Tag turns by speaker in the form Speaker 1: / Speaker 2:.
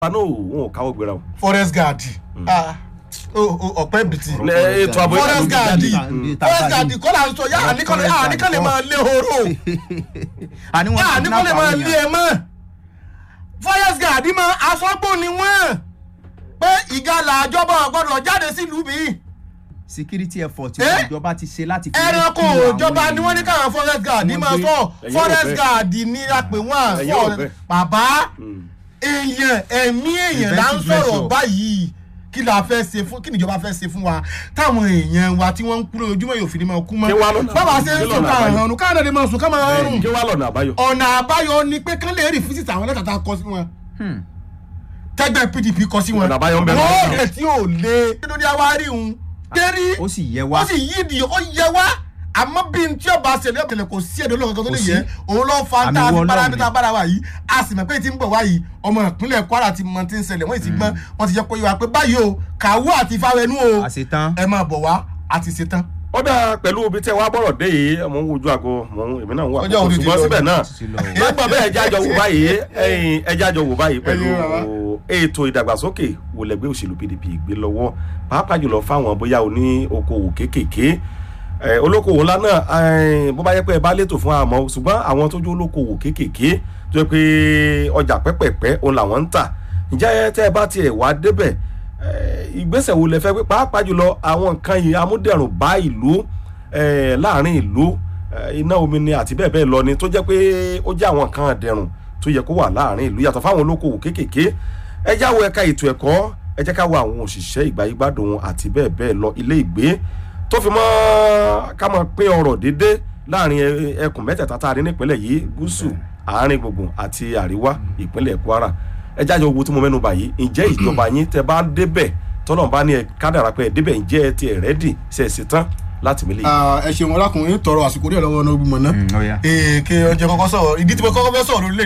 Speaker 1: náà wọn ò káwọ́ gbéra o.
Speaker 2: forest guard ah, o- o- ọ̀pẹ́ bìtì
Speaker 1: Ẹ, ètò ààbò
Speaker 2: forest guard
Speaker 3: Mm.
Speaker 2: forest guard kọ́ là ń sọ yá àníkànlẹ̀ àníkànlẹ̀ máa lé horo
Speaker 3: àní wọn
Speaker 2: yá àníkànlẹ̀ máa lé ẹ mọ́ forest guard mọ́ aṣọ́gbó ni wọ́n pé ìgalà àjọbọ̀ gbọ́dọ̀ jáde sílùú mi
Speaker 3: security effort tí
Speaker 2: Eh?
Speaker 3: ìjọba ti ṣe láti fi
Speaker 2: ẹranko
Speaker 3: rescue àwọn
Speaker 2: ìjọba ni wọ́n ní káwọn forest guard
Speaker 3: Wọ́n
Speaker 2: máa
Speaker 3: gbé-
Speaker 2: sọ
Speaker 1: Ẹ̀yin
Speaker 2: forest
Speaker 1: ò bẹ́ẹ̀.
Speaker 2: guard ní apè wọ́n
Speaker 1: Ẹ̀yin ò
Speaker 2: fọ́
Speaker 1: bẹ́ẹ̀.
Speaker 2: bàbá èèyàn ẹ̀mí èèyàn là ń
Speaker 3: Preventive
Speaker 2: sọ̀rọ̀
Speaker 3: measure.
Speaker 2: báyìí kí la fẹ́ ṣe fún kí níjọba fẹ́ ṣe fún wa táwọn èèyàn wa tí wọ́n ń kú lójoojúmọ́ yóò fi ní máa kú mọ́
Speaker 1: Kí wá lọ́nà
Speaker 2: bàbá
Speaker 1: àbáyọ?
Speaker 2: ṣe ń
Speaker 1: Kí
Speaker 2: sùn
Speaker 1: lọ́nà
Speaker 2: káàrún
Speaker 1: àbáyọ?
Speaker 2: ọ̀run káàrún lè máa sùn ká máa rùn
Speaker 1: kí wàá lọ́nà àbáyọ.
Speaker 2: ọ̀nà àbáyọ ni pé kán lè rí físítì àwọn lẹ́tà tá a kọ sí wọn tẹ́gbẹ́ pdp kọ sí wọn
Speaker 1: Ọ̀nà àbáyọ ń bẹ lọ́wọ́.
Speaker 2: wọ́n rẹ̀ tí ò lé lórí àwárí òun dérí
Speaker 3: ó sì yẹ wá
Speaker 2: ó sì yí di ó yẹ wá àmọ́ bí n tí ó bá ṣẹlẹ̀ ọ̀kẹ́lẹ̀ kò sí ẹ̀dọ́ lọ́kàn tó lè
Speaker 3: Kò sí.
Speaker 2: yẹ òun ló fa
Speaker 3: Àmì
Speaker 2: tá a
Speaker 3: wọ
Speaker 2: fi bára
Speaker 3: Ọlọ́run
Speaker 2: bí tá a bára wa yìí a sì mọ̀ pé tí ń bọ̀ wá yìí ọmọ ìpínlẹ̀ Kwara ti mọ tí ń ṣẹlẹ̀ wọ́n ti gbọ́n wọ́n ti jẹ́ pé wá pé báyìí o kàwú àti fáwẹnú o
Speaker 3: àṣetán
Speaker 2: ẹ máa bọ̀ wá a ti ṣe tán.
Speaker 1: ó dáa pẹ̀lú ibi tẹ́ wá bọ̀rọ̀ dé yìí mo ń wojú aago mo ń èmi náà ń wà
Speaker 2: Ọjọ́ òní ti
Speaker 1: ṣùgbọ́n
Speaker 2: lọ.
Speaker 1: síbẹ̀ náà
Speaker 3: ti lọ o.
Speaker 1: lọ́gbọ̀n bẹ́ẹ̀ ẹja jọ wò báyìí ẹ̀yin ẹja jọ wò báyìí pẹ̀lú
Speaker 2: Ẹ̀yin bàbá.
Speaker 1: ètò ìdàgbàsókè wò lẹ́gbẹ́ òṣèlú PDP gbé lọ́wọ́ pàápàá jùlọ fáwọn bóyá oní okòwò kéékèèké ẹ, olókòwò ńlá náà ẹ, bó bá yẹ pé ẹ bá létò fún àmọ́ ṣùgbọ́n àwọn tó jẹ́ olókòwò kéékèèké tó yẹ pé ọjà pẹ́pẹ̀pẹ́ òun làwọn ń tà ǹjẹ́ tẹ́ ẹ bá tiẹ̀ wá débẹ̀ ẹ, ìgbésẹ̀ wo lẹ fẹ́ pé pàápàá jùlọ àwọn nǹkan yìí amúdẹ̀rùn bá ìlú ẹ, láàrin ìlú ẹ, iná omi ni àti bẹ́ẹ̀ bẹ́ẹ̀ lọ ni tó jẹ́ pé ó jẹ́ àwọn nǹkan dẹ̀rùn tó yẹ kó wà láàrin ìlú yàtọ̀ fáwọn olókòwò kéékèèké ẹ já wo ẹ̀ka ètò ẹ̀kọ́ ẹ jẹ́ ká wo àwọn òṣìṣẹ́ ìgbáyégbádùn àti bẹ́ẹ̀ bẹ́ẹ̀ lọ ilé ìgbé tó fi mọ́ ká máa pín ọrọ̀ dédé láàrin ẹ- ẹkùn mẹ́tẹ̀ẹ̀ta tá a rí nípínlẹ̀ yìí gúúsù àárín gbùngbùn àti àríwá ìpínlẹ̀ Kwara ẹ jáde owó tí mo mẹ́nu bà yìí ǹjẹ́ ìjọba yín tẹ bá débẹ̀ tọ́lọ̀ bá ní ẹ kádàrá pé ẹ débẹ̀ ǹjẹ́ ẹ ti ẹ̀ rẹ́dì ṣe é ṣe tán láti mílẹ̀ yìí.
Speaker 2: ẹ ṣeun ọlákùnrin tọrọ àsìkò díẹ̀ lọ́wọ́ ọ̀nà ogun mọ̀ náà
Speaker 3: Mm, ó yá.
Speaker 2: èèkè ọjọ́ kọ́kọ́ sọ̀rọ̀ ìdí tí mo kọ́kọ́ fẹ́ sọ̀rọ̀ lórílẹ̀